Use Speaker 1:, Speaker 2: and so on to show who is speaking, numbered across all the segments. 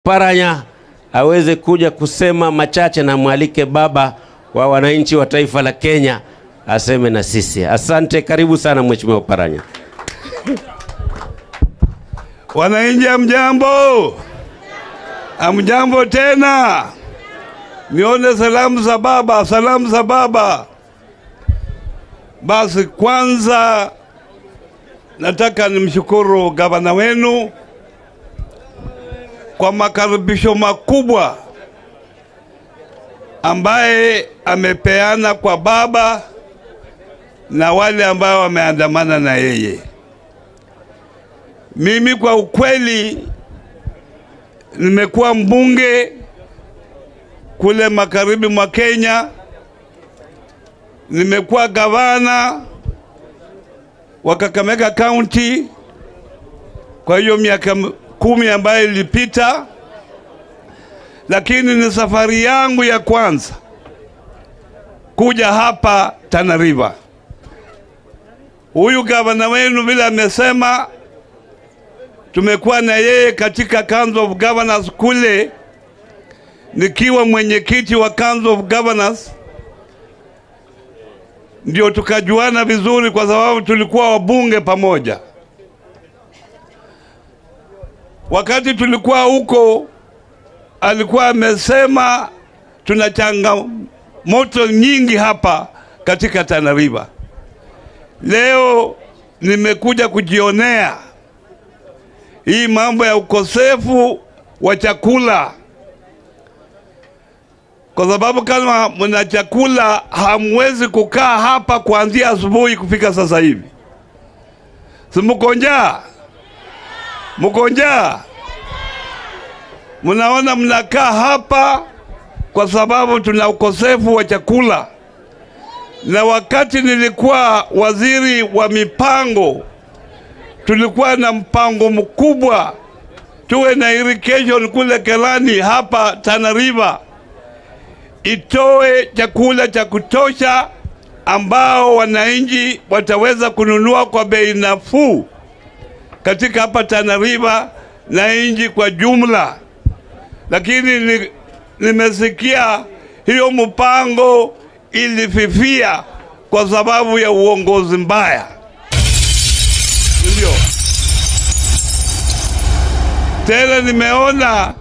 Speaker 1: Paranya aweze kuja kusema machache na mwalike baba wa wananchi wa taifa la Kenya aseme na sisi. Asante, karibu sana Mheshimiwa Paranya.
Speaker 2: Wananchi amjambo, amjambo tena. Nione salamu za baba, salamu za baba. Basi kwanza nataka nimshukuru gavana wenu kwa makaribisho makubwa ambaye amepeana kwa baba na wale ambao wameandamana na yeye. Mimi kwa ukweli nimekuwa mbunge kule magharibi mwa Kenya, nimekuwa gavana wa Kakamega County kwa hiyo miaka kumi ambayo ilipita, lakini ni safari yangu ya kwanza kuja hapa Tana River. Huyu gavana wenu vile amesema, tumekuwa na yeye katika Council of Governors kule, nikiwa mwenyekiti wa Council of Governors, ndio tukajuana vizuri, kwa sababu tulikuwa wabunge pamoja. Wakati tulikuwa huko, alikuwa amesema tuna changamoto nyingi hapa katika Tana River. Leo nimekuja kujionea hii mambo ya ukosefu wa chakula, kwa sababu kama mna chakula hamwezi kukaa hapa kuanzia asubuhi kufika sasa hivi. Si mko njaa? Mko njaa? Mnaona mnakaa hapa kwa sababu tuna ukosefu wa chakula. Na wakati nilikuwa waziri wa mipango, tulikuwa na mpango mkubwa tuwe na irrigation kule Kelani, hapa Tana River, itoe chakula cha kutosha ambao wananchi wataweza kununua kwa bei nafuu katika hapa Tana River na nchi kwa jumla, lakini ni, nimesikia hiyo mpango ilififia kwa sababu ya uongozi mbaya. Ndio tena nimeona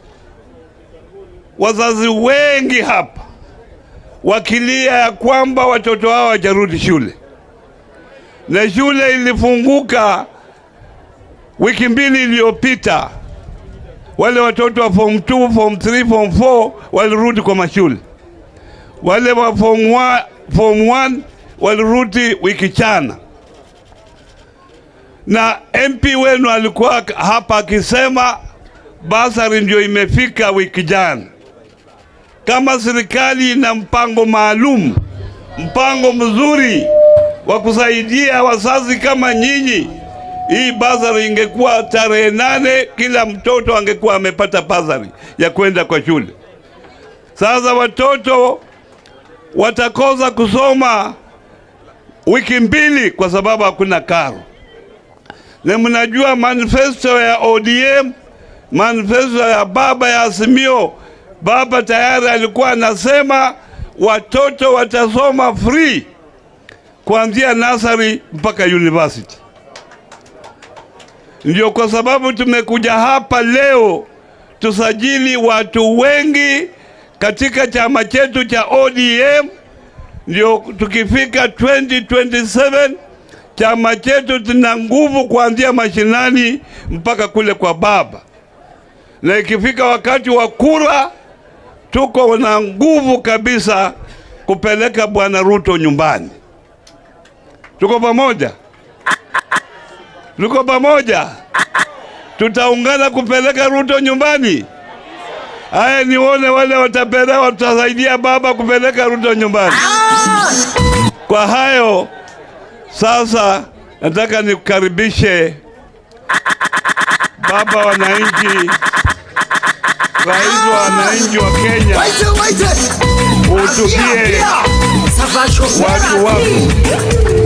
Speaker 2: wazazi wengi hapa wakilia ya kwamba watoto wao hawajarudi shule, na shule ilifunguka wiki mbili iliyopita. Wale watoto wa form 2, form 3, form 4 walirudi kwa mashule, wale wa form 1, form 1 walirudi wiki chana, na MP wenu alikuwa hapa akisema basari ndio imefika wiki jana. Kama serikali ina mpango maalum, mpango mzuri wa kusaidia wazazi kama nyinyi, hii basari ingekuwa tarehe nane, kila mtoto angekuwa amepata basari ya kwenda kwa shule. Sasa watoto watakosa kusoma wiki mbili kwa sababu hakuna karo. Na mnajua manifesto ya ODM, manifesto ya baba ya Azimio, baba tayari alikuwa anasema watoto watasoma free kuanzia nasari mpaka university. Ndio kwa sababu tumekuja hapa leo tusajili watu wengi katika chama chetu cha ODM, ndio tukifika 2027 chama chetu tuna nguvu kuanzia mashinani mpaka kule kwa baba, na ikifika wakati wa kura tuko na nguvu kabisa kupeleka bwana Ruto nyumbani. Tuko pamoja, tuko pamoja, tutaungana kupeleka Ruto nyumbani. Haya, nione wale watapeleka, watasaidia baba kupeleka Ruto nyumbani. Kwa hayo sasa, nataka nikukaribishe baba wananchi, rais wa wananchi wa Kenya, uhutubie watu wako.